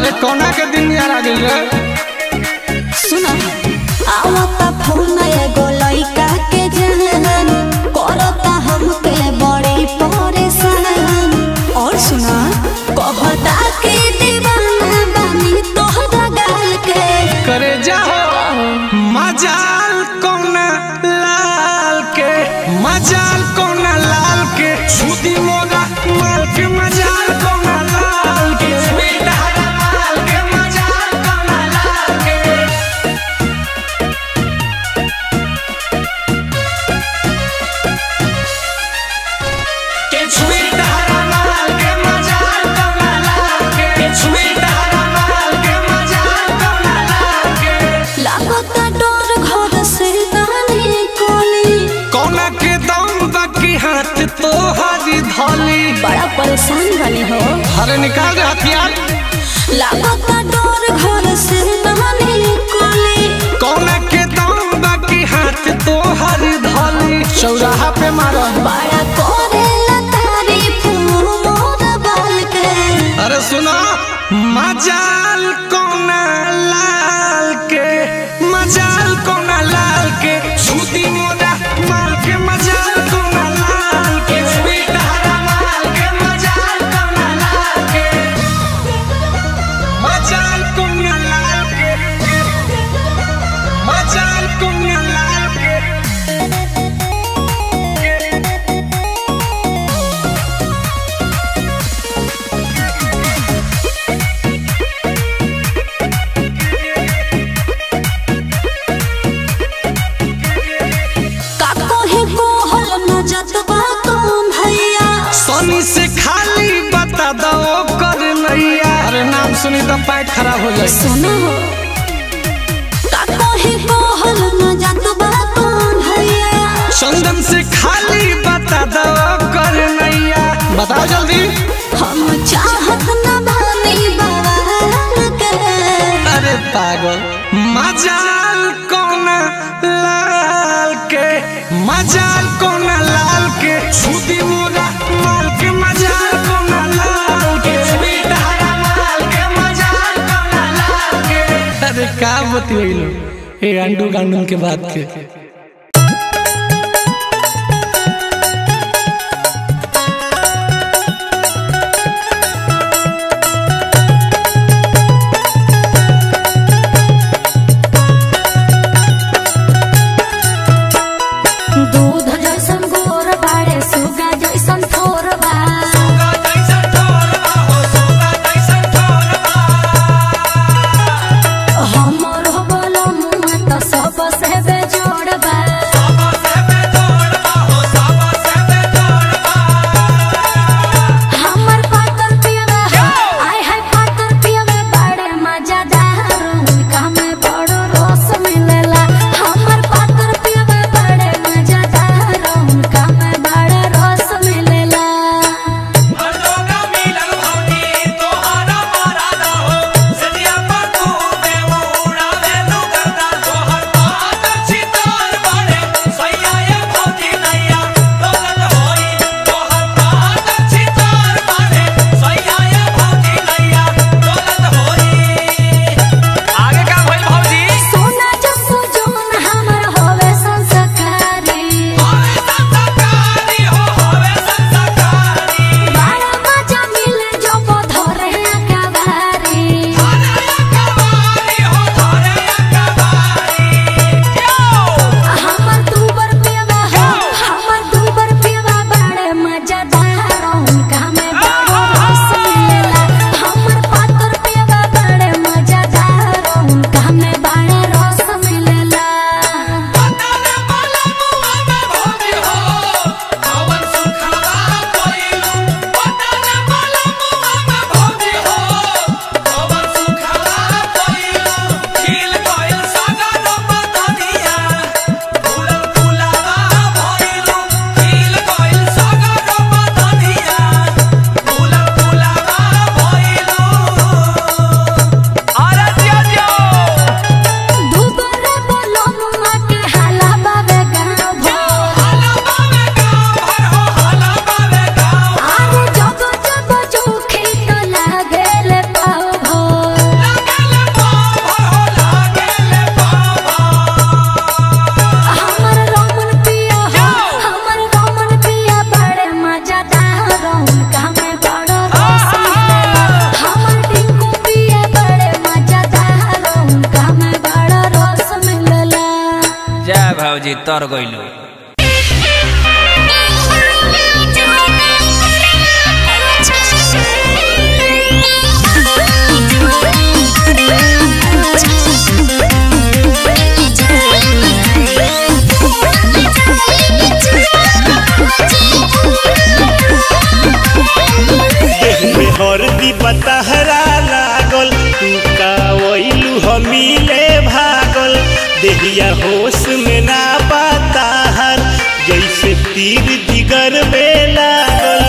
अरे कोना के दिन यार आ गइल रे सुना आवता फोन एगो लइका के जहन करता हमके बड़ी परेशान और सुना कहता के दीवाना बानी तोहरा गाल के करे जाओ मजाल कोना लाल के मजाल कोना लाल के छुदी मोरा माल के मजाल कोना लाल के बेटा माल के मजाल कोना लाल के के छुई तारा माल के मजाल कोना लाल के के छुई तारा माल के मजाल कोना लाल के लागता डोर घर से दानी कोली कोना के दम बाकी हाथ तो हारी धोली बड़ा परेशान बनी हो अरे निकाल दे हथियार लागता डोर घर से दानी कोली कोना के दम बाकी हाथ तो हारी धोली चौराहा पे मारो बड़ा करेला तारीफ मोर बाल के अरे सुनो मजाल कोना लाल के मजाल कोना लाल के छुदी मोरा माल के मजाल कोना लाल के बेटा माल के मजाल कोना लाल के मजाल कोना लाल के मजाल कोना लाल के काको ही कोहल न जतबा तुम भैया सोनी से खाली बता दो कर नैया अरे नाम सुनी तो पैर खराब हो जाए सुनो काको ही कोहल न जतबा तुम भैया चंदन से खाली बता दो कर नैया बताओ जल्दी हम चाहत न बानी बवाल के अरे पागल मजाल कोना लाल के मजाल कोना लाल के छुदी मोरा माल के मजाल कोना लाल के बेटा माल के मजाल कोना लाल के अरे का बतियलो ए अंडू गांडू के बात के दूध जैसन गोर बाड़े सुगा जैसन थोर बा हमर हो बोलो मुँह तो सब से बेजोड़ बा जे तर गइलू में हरदी पतहरा लागल तू का वैलू हमीले भागल देहिया होश में ना पाताहर जैसे तीर जिगर में लागल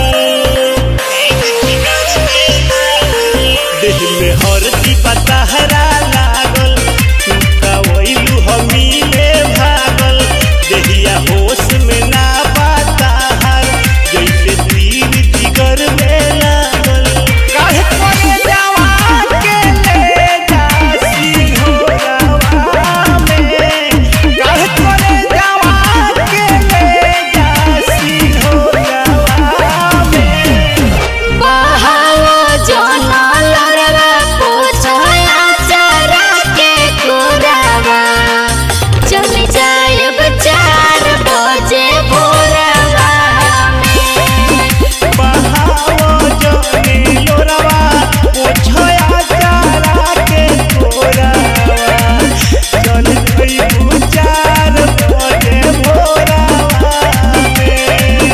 देह में हरदी पतहरा लागल तू का वैलू हमीले भागल देहिया होश में ना पाताहर जैसे तीर जिगर में लागल काहे करे जवान के ले जासी हो रवा में काहे करे जवान के ले जासी हो रवा में बहावा जोना लरवा पूछया चरा के कुरावा चली जायब चार बजे भोरवा में बहाओ जने लोरवा पोछया चारा के कोरावा चल गई चार बजे भोरावा में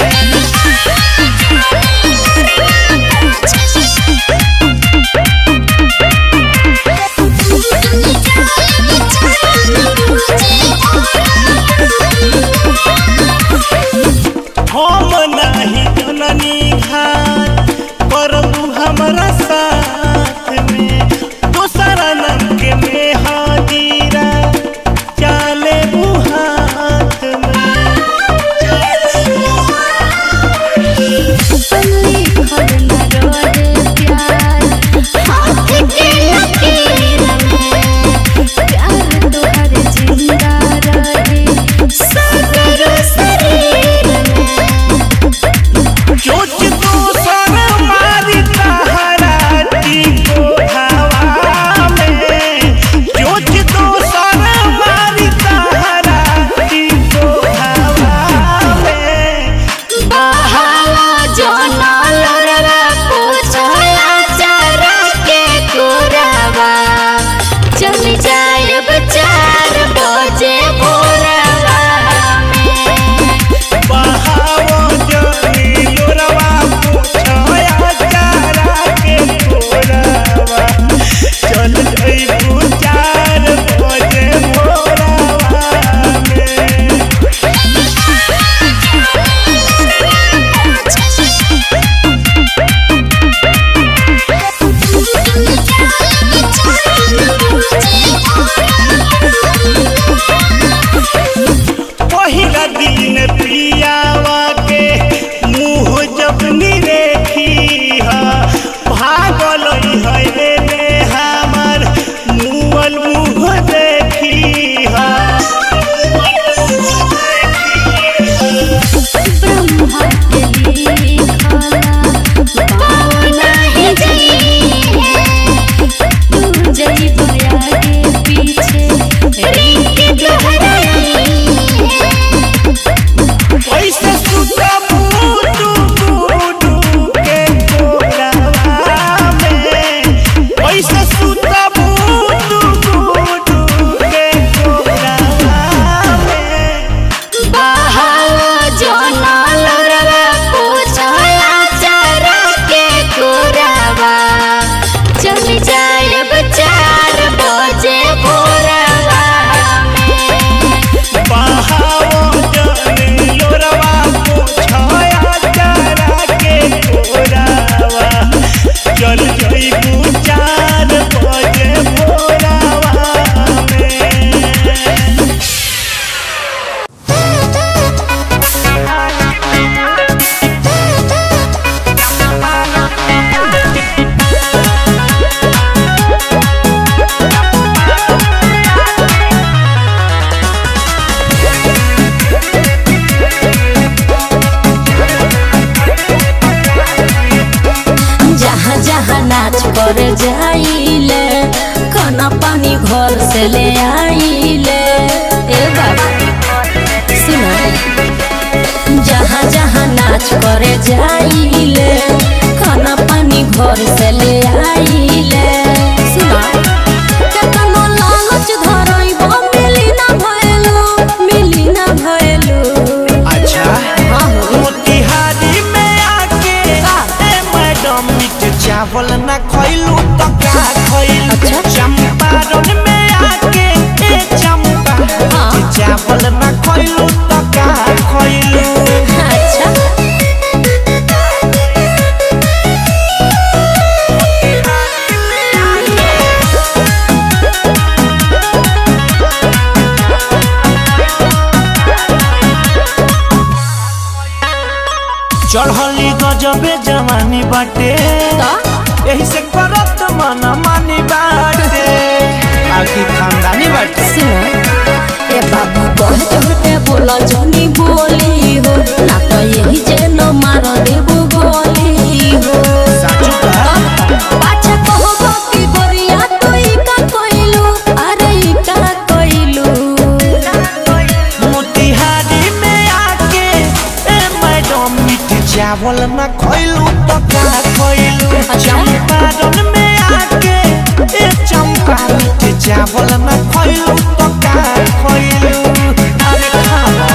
हम नाही जननी घाट प्रभु हमरा साथ में दोसरा नंग में हाजीरा चाले हाथ में पल्ली खड़ न रोज प्यार हाथ के लकीर में प्यार तोहर जिंदा रहे सगर शरीर में चोच दोसर मारी तहराटी को हवा में चोच दोसर मारी तहराटी को हवा में बहावा जोना लरवा पूछया चरा के कुरावा चली जायब चार बजे भोरवा में बहाओ जनी लोरवा पूछया चारा के कोरावा चल जइबू चार बजे भोरावा में पहिला दिन प्रियावा के मुँह जब निरेखी हा भागल है ने हमर मुअल मुँह देखी हा ब्रह्मा के लिखला पावना ही जइए तू जइब आगे पीछे रिंग दोहराई ऐसे सुता बूटू बूटू के कोरावा में ऐसे सुता बूटू बूटू के कोरावा में बहावा जोना लरवा पूछया चरा के कुरावा चली जायब चार बजे भोरवा में बहाओ जने लोरवा पूछया चारा के कोरावा चल जइबू चार बजे भोरावा में जहाँ जहाँ नाच कर जाइले खाना पानी घर से ले आइले ए बाबा नाच करे जाइले खाना पानी घर से ले आइले सुना केतनो लालच धरइब मिली ना भइलू मिली ना भइलू अच्छा हाँ हो मोतिहारी में आके का? ए मैडम मीठ चावल ना खइलू तो का खइलू अच्छा। चंपारण में आके ए चंपा हाँ। मीठ चावल ना खइलू तो का खइलू अच्छा चढ़ली गजबे जवानी बाटे तो यही से करत मन मानी बाटे आखिर खानदानी बाटे सुनो ए बाबू बहुत होते बोला जनी बोली हो ना तो यही जे न मार देबो गोली हो साचू का पाछा कहबो की गोरिया तू ई का कइलू अरे ई का कइलू मोतिहारी में आके ए मैडम मीठ चावल न खइलू तो का खइलू चंपारण में आके ए चंपा मीठ चावल न खइलू तो का खइलू अरे खाओ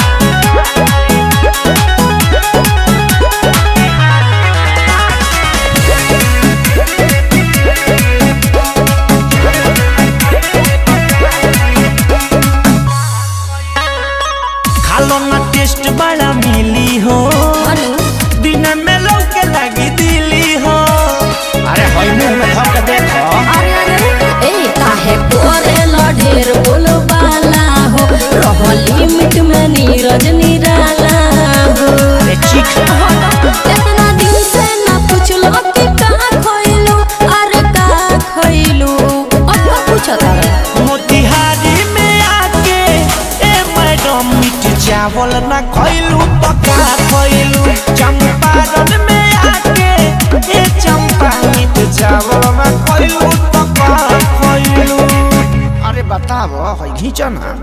खालो ना टेस्ट बड़ा मिली हो अनु दिन में लौके लगी दिली हो अरे होई मुंह में धक देखो अरे अरे ए काहे कोरे ल ढेर बोलबाला हो रह लिमिट में नीरज निराला हो अरे चीख इतना दिन से ना पूछलो कि का खइलू अरे का खइलू अब का पूछता मोतिहारी में आके ए मैडम मीठ चावल ना खइलू तो का खइलू चंपारण में आके ए चंपा मीठ चावल ना खइलू तो का खइलू अरे बताओ है घींचो ना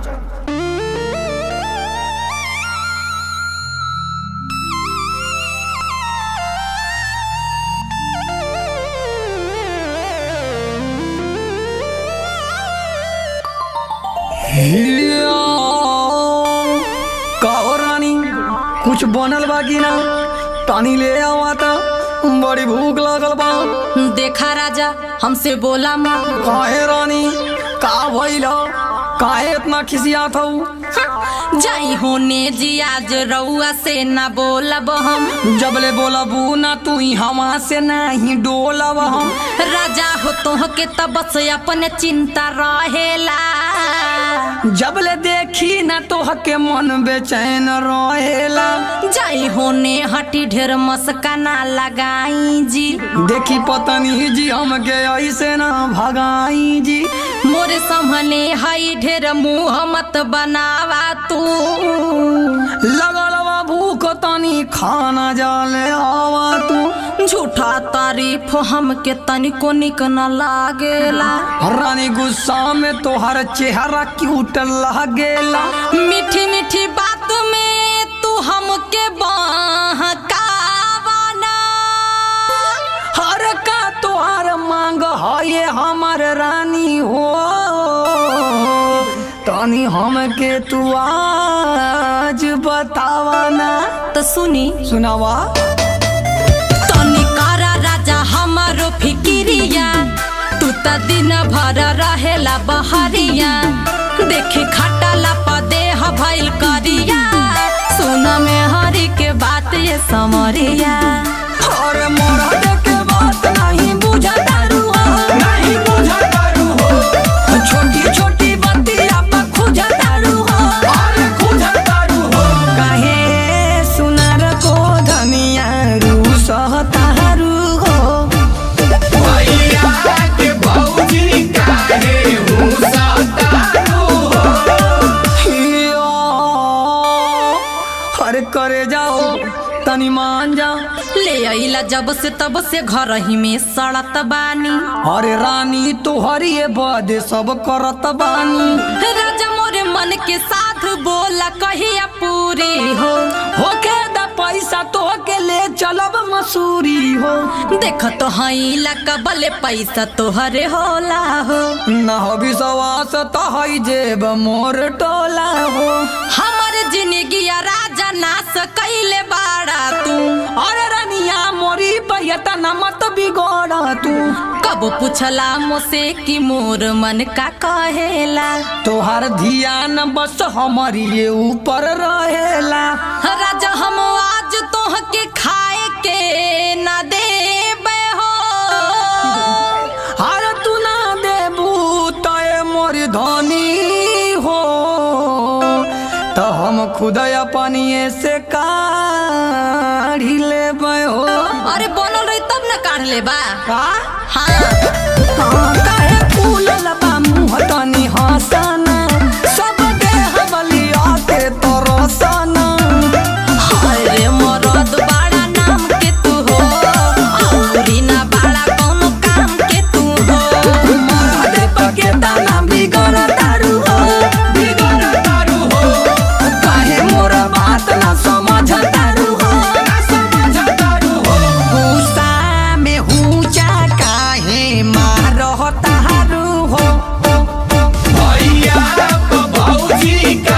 कहो रानी कुछ बनल बा कि ना पानी ले आवा था बड़ी भूख लागल बा देखा राजा हमसे बोला माँ काहे रानी का भइल काहे इतना खिसियात हऊ जाई होने जी आज रउआ से ना बोलब हम जबले बोलबू ना तू ही हमा से नहीं डोलब हम राजा हो तोह के तब से अपने चिंता रहेला जबले देखी ना तो के मन बेचैन रहेला जाई होने हटी ढेर मस्का ना लगाई जी देखी पतनी जी हमके ऐसे ना भगाई जी मोरे सामने हई ढेर मुंह मत बनावा तू लगल बा भूख तनी खाना जाले आवा तू झूठा तारीफ हमके तनिको निक न लागेला रानी गुस्सा में तोहर चेहरा क्यूट लागेला मीठी मीठी बात में तू हमके बहकावाना हर का तोहर मांग है ये हमर रानी हो तनी हमके तू आज बतावा ना तो सुनी सुनावा तनी करा राजा हमारो फिकिरिया तू त दिन भर रहेला बहरिया देखी खटाला पदे भइल करिया सुन में हरी के बात ये समरिया और मरद के बात नहीं बुझतारू हो नहीं बुझतारू हो छोटी छोटी बतिया पर खुजतारू हो अरे खुजतारू हो काहे सुनार को धनिया रू सहतारू हो हियो, अरे करे जाओ तनी मान जा ले अइला जब से तब से घर ही में सड़त बानी अरे रानी तोहरी बदे सब करत बानी राजा मोरे मन के साथ बोला कहिया पूरी हो होके द पैसा तो के ले चलब मसूरी हो देख तो हई कबले पैसा तोहरे होला हो न हो विश्वास तो हई जेब मोर टोला हो हमर जिंदगी राजा नाश कैले बाड़ा तू अरे रनिया मोरी पैता न मत बिगड़ तू कब पूछला मुझसे कि मोर मन का कहेला तोहार ध्यान बस हमारी ऊपर रहेला राजा हम आज तोह के खाए के न देबे हो हर तू ना देबू तय मोर धनी हो तो हम खुद अपनिए से काढ़ी लेबै हो अरे बनल रही तब न काढ़ लेबा का हाँ हाँ, काहे फूलल बा मुँह तनी हंसना सब देह बलिया के तरसना अरे मरद बाड़ा नाम के तू हो औरी ना बाड़ा कौनो काम के तू हो मरद पके दाना बिगड़ तारू हो बिगड़ तारू हो काहे मोर बात ना समझ तारू हो ना समझ तारू हो गुस्सा में हुचा काहे मारह तारू हो भैया भौजी का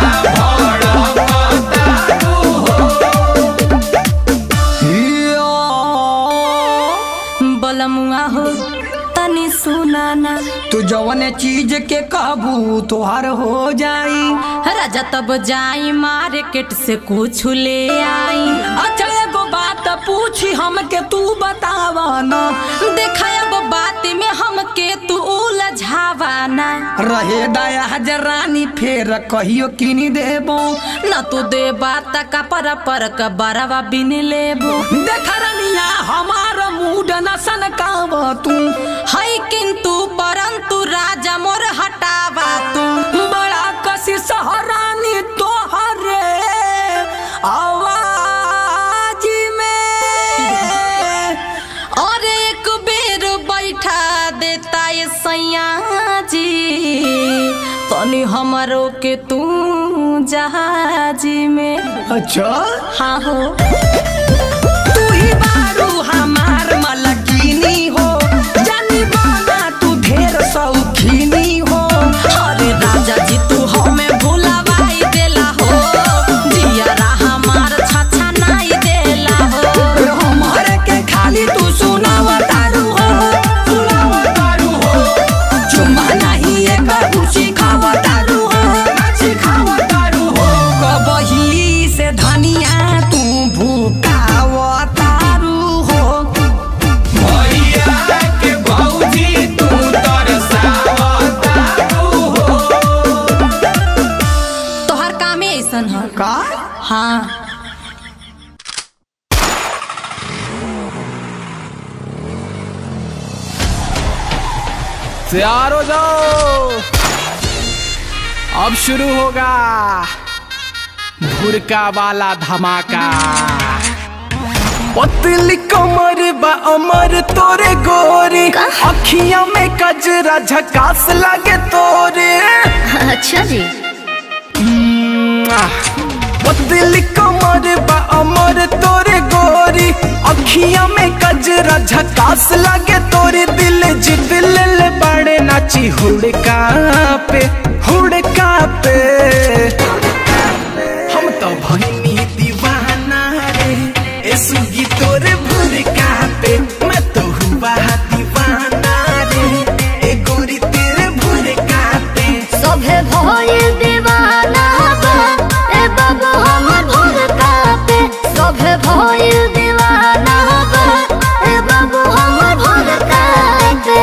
भड़ बलमुआ हो तनी सुनाना तू जवन चीज के काबू तोहर हो जाई राजा तब जाई मार्केट से कुछ ले आई अच्छा एगो बात पूछी हमके तू बतावा ना देखा अब बात में हमके तू उलझावाना रहे दया हजरानी फेर कहियो किनी देबो न तू दे बात का पर पर का बरवा बिन लेबो देख रनिया हमार मूड न सनकाव तू है किंतु परंतु राजा मोर हटावा तू बड़ा कसी सहरानी तोहरे आवाज में और एक बेर बैठा देता ये सैया जी तनी हमरो के तू जहाजी में अच्छा हाँ हो तू ही बारू हमार मलकिनी हो जानी बाना तू ढेर शौकीनी हो अरे राजा जी तू हमें भुलावाई देला हो जियारा हमार छछा नाई देला हो हमारे के खाली तू सुनाव तारू हो सुनाव तारू हो चुम्मा नहीं एक खुशी खाव तारू हो सिखाव तारू हो कबही से धनिया तू भूकाव तारू हो भैया के भौजी तू तरसाव तारू हो तोहर कामे ऐसन है का हाँ तैयार हो जाओ अब शुरू होगा भुरका वाला धमाका पतली कमर बा अमर तोरे गोरी अखियां में कजरा झकास लगे तोरे अच्छा जी पतली कमर बा अमर तोरे गोरी अखियां में कजरा झकास लगे तोरे दिल जी दिल ले बड़े नाची हुड़का पे हुड़का पे हम तो भइनी दीवाना रे ए सुगी तोरे भुड़का पे मैं तो हुआ दीवाना रे ए गोरी तेरे भुड़का पे सभे भइल दीवाना बा ए बाबू हमर भुरका पे सभे भइल दीवाना बा ए बाबू हमर भुरका पे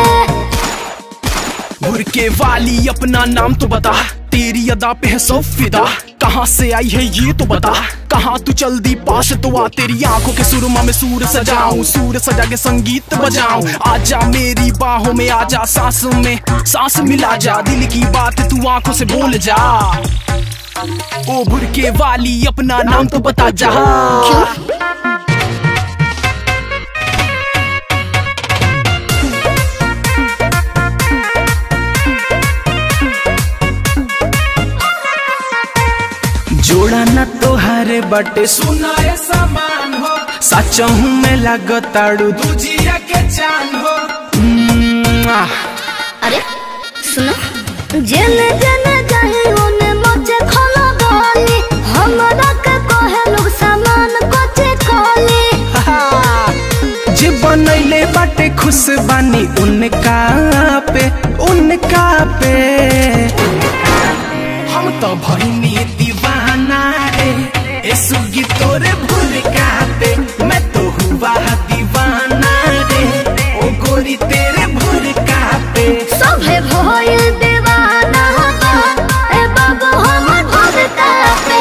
बुरके वाली अपना नाम तो बता तेरी अदा पे है सौ फिदा कहाँ से आई है ये तो बता कहाँ तू चल दी पास तो आ तेरी आंखों के सुरमा में सूर सजाऊं सूर सजा के संगीत बजाऊं आजा मेरी बाहों में आजा सांस में सांस मिला जा दिल की बात तू आंखों से बोल जा ओ बुरके वाली अपना नाम तो बता जा जोड़ा न तोहरे बटे सुनाए समा सचहू में लगताड़ू दूजिया के चांद हो मुआ। अरे सुनो जेने जेने जाही ओने मचे खोला बोली हमरा के कहे लोग सामान कोचे कोली जे बनैले बाटे खुश बानी उनका पे उनका पे हम तो भइनी दीवाना रे ए सुगी तोरे भूल का पे मैं तो हुआ दीवाना रे ओ गोरी तेरे भूल का पे सभे भइल दीवाना बा ए बाबू हमर भगता पे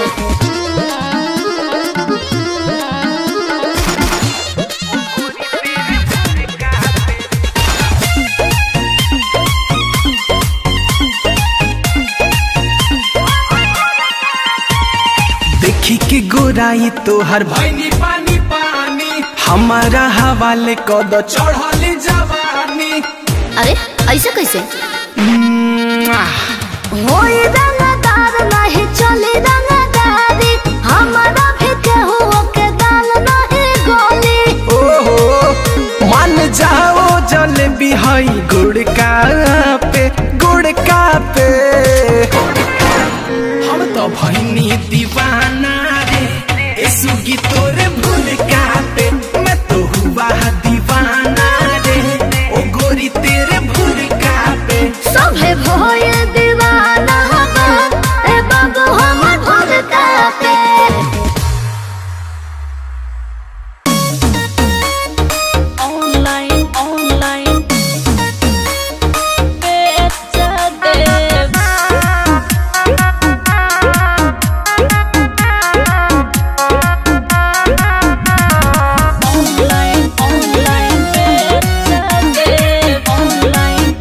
देखी के गोराई तोहर भैनी पानी पानी हमारा हवाले कद चढ़ल जवानी अरे ऐसे कैसे मुआ। होई रंगदार नहीं चली रंगदारी हमारा भी केहू के दाल नहीं गोली ओहो मान जाओ जलेबी हई गुड़ का पे गुड़ का पे हम तो भइनी दीवाना रे ए सुगी तोरे भूल का पे मैं तो हुआ दीवाना रे ओ गोरी तेरे भूल का पे सभे भइल दीवाना बा ए बाबू हमर भगता पे ऑनलाइन ऑनलाइन बेच देव ऑनलाइन ऑनलाइन बेच देव ऑनलाइन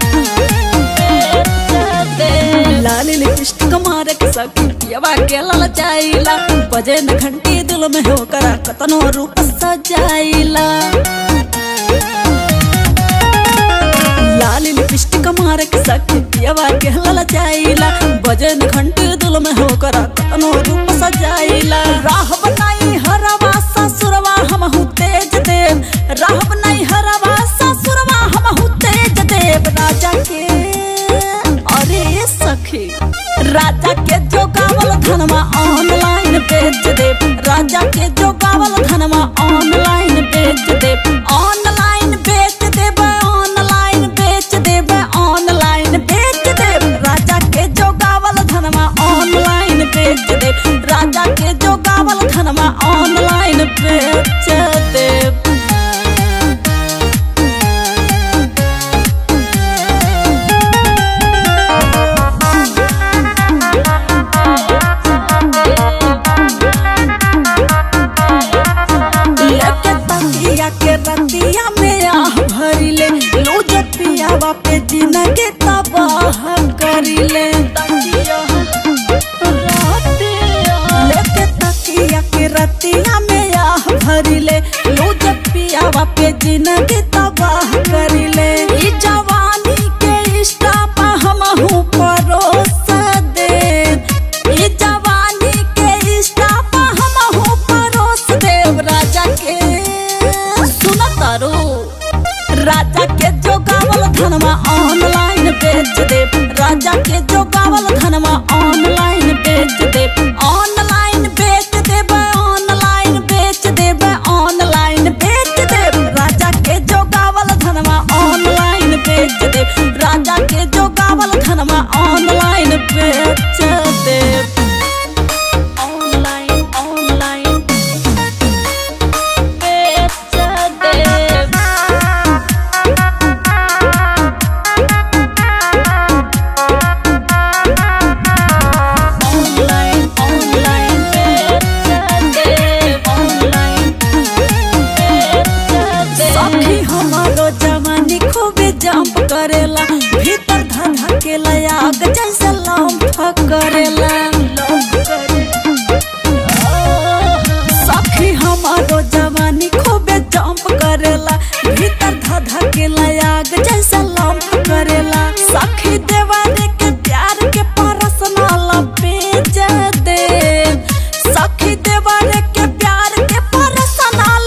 बेच देव लाली लिपस्टिक मारे के सकिया के लाल चाइला बजे न घंटी दिल में हो करा कतनो रूप सजाइला लाली लिपस्टिक मारे के सकिया के लाल चाइला बजे न घंटी दिल में हो करा कतनो रूप सजाइला राह बनाई हरवा ससुरवा हम हूँ तेज देव राह बनाई हरवा ससुरवा हम हूँ तेज देव राजा के अरे सखी राजा के जो गावल धनमा ऑनलाइन बेच दे राजा के जो गावल धनमा ऑनलाइन बेच दे ऑनलाइन बेच देब ऑनलाइन बेच देब ऑनलाइन बेच देब राजा के जो गावल धनमा ऑनलाइन बेच दे राजा के जो गावल धनमा ऑनलाइन बेच देब लेके तकिया के रतिया में आह भरिले लूज पियावा पे जिनगे तबाह करिले लेके तकिया के रतिया में आह भरिले लूज पियावा पे जिनगे तबाह करिले ई जवानी के इष्टा पा हम हूँ परोस दे ई जवानी के इष्टा पा हम हूँ परोस देव राजा के सुन तारो राजा के जो गावल धनमा ऑनलाइन बेच दे राजा के जो गावल धनमा ऑनलाइन बेच दे ऑनलाइन बेच देब ऑनलाइन बेच देब ऑनलाइन बेच देब राजा के जो गावल धनमा ऑनलाइन बेच दे राजा के जो गावल धनमा ऑनलाइन बेच देब ऑनलाइन ऑनलाइन बेच देब ऑनलाइन ऑनलाइन बेच देब ऑनलाइन बेच देब सखी हमारो जवानी खूबे जंप करेला भीतर धधा के आग जैसे लंफ करेला सखी हमारो जवानी खूबे जंप करेला भीतर धधा के आग जैसे लंफ करेला सखी देवानी के प्यार के परसना लपेज दे सखी देवानी के प्यार के परसना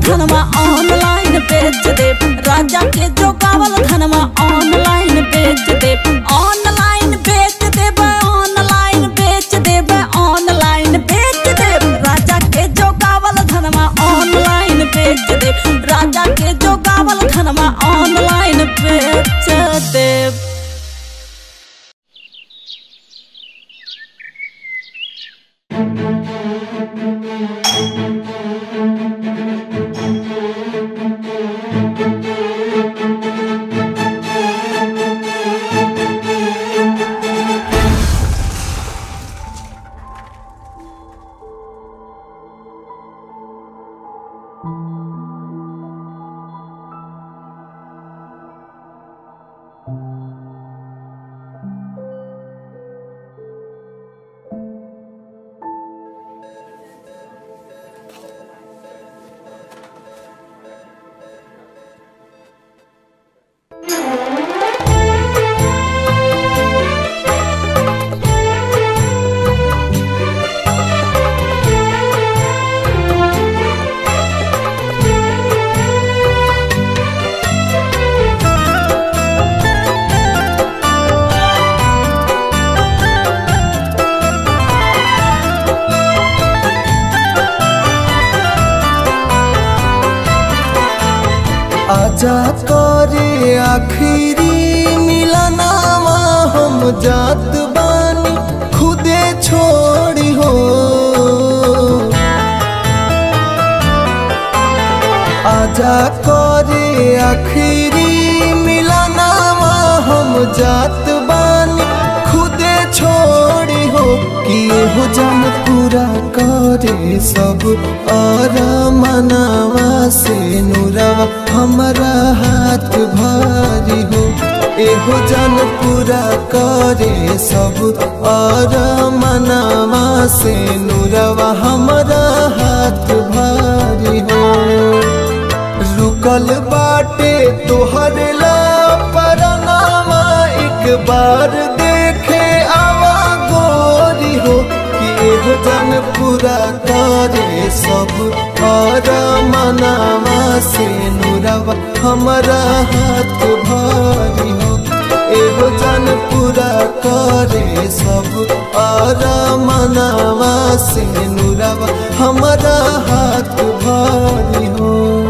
धनमा ऑनलाइन बेच दे राजा के जो गावल धनमा ऑनलाइन बेच दे ऑनलाइन बेच देबे ऑनलाइन बेच देबे ऑनलाइन बेच दे राजा के जो गावल धनमा ऑनलाइन बेच दे राजा के जो गावल धनमा ऑनलाइन बेच दे आजा करे आखिरी मिलनावा हम जात बानी खुदे छोड़ी हो आजा करे आखिरी मिलनावा हम जात बानी खुदे छोड़ी हो कि हो जन पूरा करे सब और मनावा से नुरवा हमारा हाथ भारी हो एहो जन पूरा करे सब और मनावा से नुरवा हमारा हाथ भारी हो रुकल बाटे तोहर ला परनामा एक बार देखे आवा गोरी हो कि एगो जन पूरा करे सब और मनावा से नुरवा हमारा हाथ भारी हो एगो जन पूरा करे सब और मनावा से नुरवा हमारा हाथ भारी हो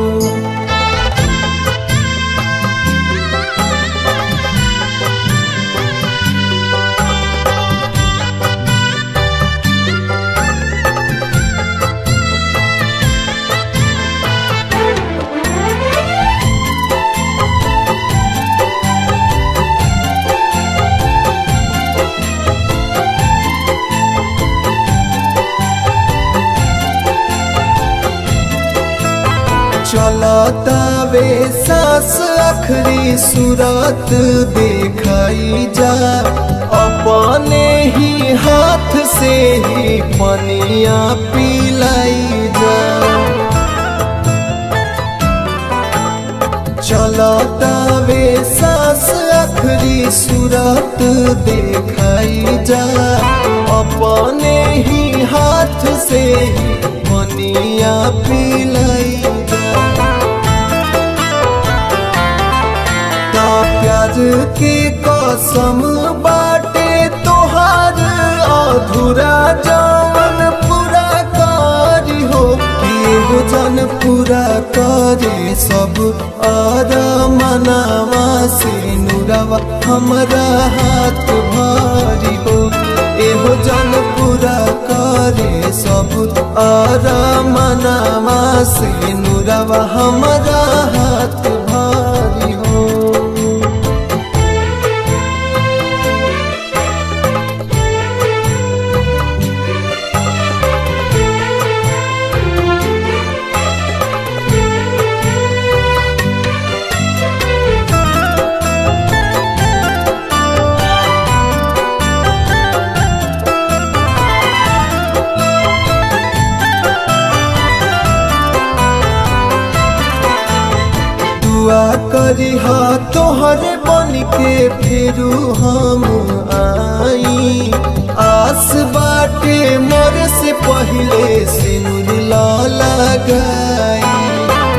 चलतावे सास अखरी सूरत देखाई जा अपने ही हाथ से ही पनिया पिलाई जा चलतावे सास अखरी सूरत देखाई जा अपने ही हाथ से ही पनिया पिलाई जा ता प्यार के कसम बाटे तोहार अधूरा जवन पूरा करी हो कि हो जन पूरा करे सब और मनावा से नुरवा हमारा हाथ भारी हो एहो जन पूरा करे सब और मनावा से नुरवा हमारा हाथ भारी हो दुआ करी हा तोहरे बन के फिरू हम आई आस बाटे मोर से पहले सिनुर ला लगाई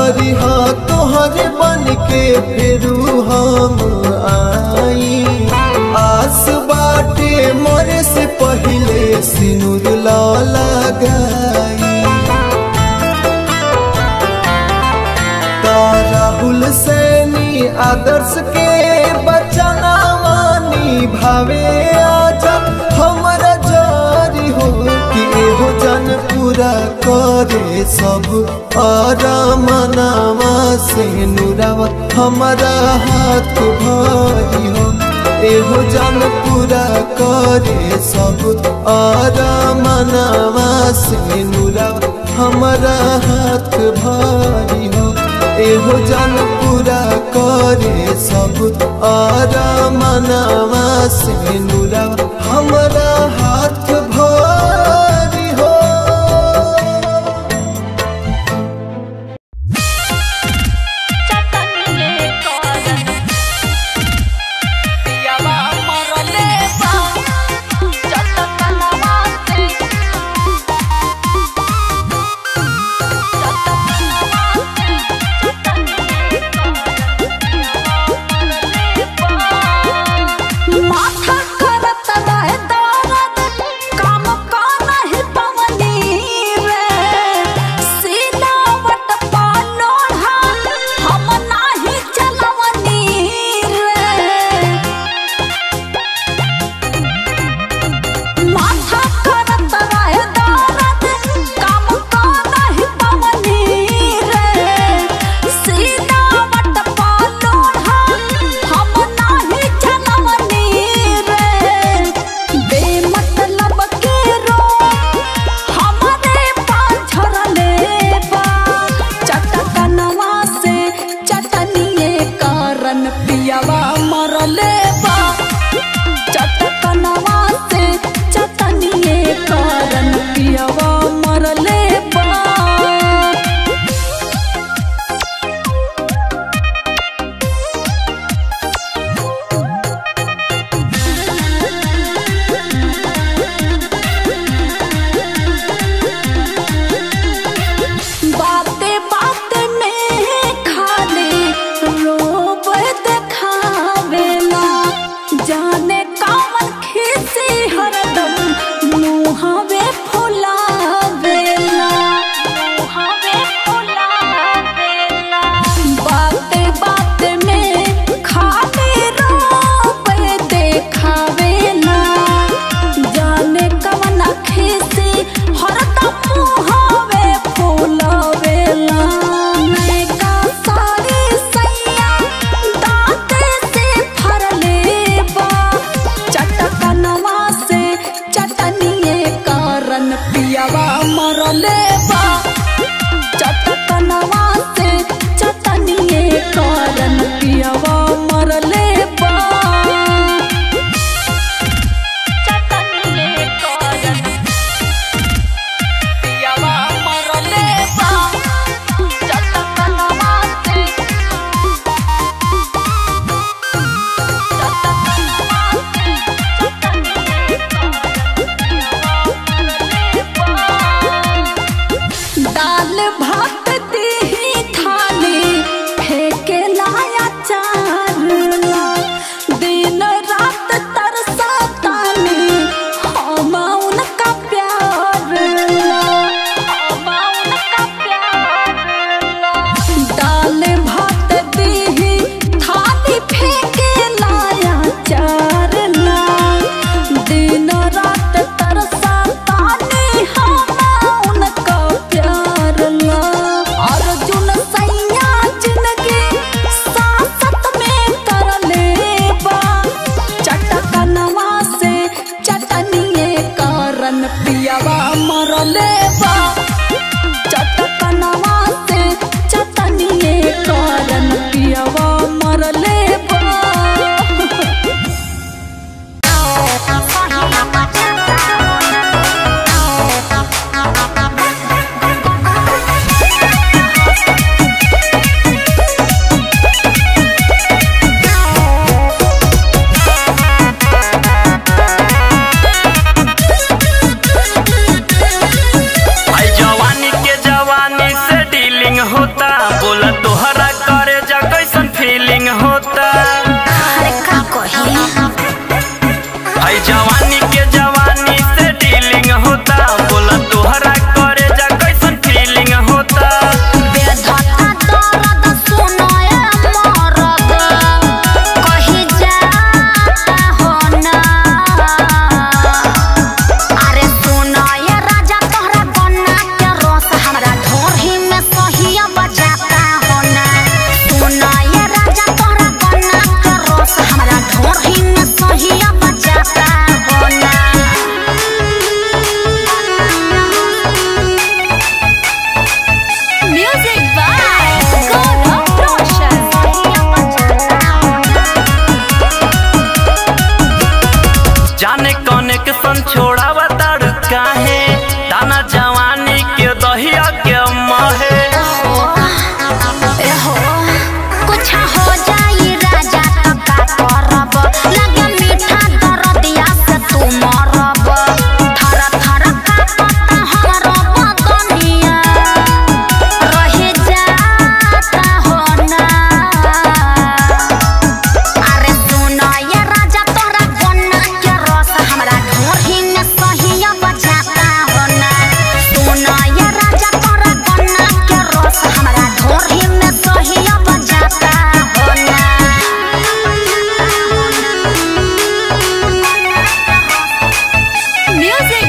करी हाँ तोहरे बन के फिरू हम आई आस बाटे मरे से पहले सिनुर ला लगाई राहुल सैनी आदर्श के बचना मानी भावे आजा हमरा जारी हो कि एहो जन पूरा करे सब आरामनामा से नुरावा हमारा हाथ भारी हो एहो जन पूरा करे सब आरामनामा से नुरावा हमारा हाथ भारी हो एहो जन पूरा करे सब आरामनामा से नुरा हमारा हाथ भारी हो माथा करत रहे दर्द काम करहि पवनी रे सिलावट पालोढ़ा हम नाही चलवनी रे माथा करत रहे दर्द काम करहि पवनी रे सिलावट पालोढ़ा हम नाही चलवनी रे बेमतलब के रो हमारे पाछरले बा चटकनवा से चटनिए कारण पियावा मरले बा चटकनवा से चटनिए कारण पियावा मरले बा बाते बाते में खाली रोब देखावेला जाने कौन खीसी हरदम मुहावे फुलावेला मुहावे फुलावेला बाते बाते में खाली रोब देखावेला जाने कवन खीसी हरदम मुहावे फुलावेला नैका सारी सैया दाँते से फरले बा चटकनवा से चटनिए कारण पियावा मरले बा चटकनवा से चटनिए कारण पियावा मरले बा चटनिए कारण पियावा मरले बा चटकनवा से दाल भात दी थाली फेंके लाया चारला दिन रात तरसा तानी हम उनका प्यार ला हम उनका प्यार ला दाल भात दी थाली फेंके लाया चारला दिन रात तरसा तानी हम उनका प्यार ला अर्जुन सैया जिंदगी सासत में करले बा चटकनवा से चटनिए कारण पियावा मरले बा चटकनवा से चटनिए कारण पियावा मरले बा आई जवानी के जवानी से डीलिंग होता बोला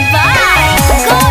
by God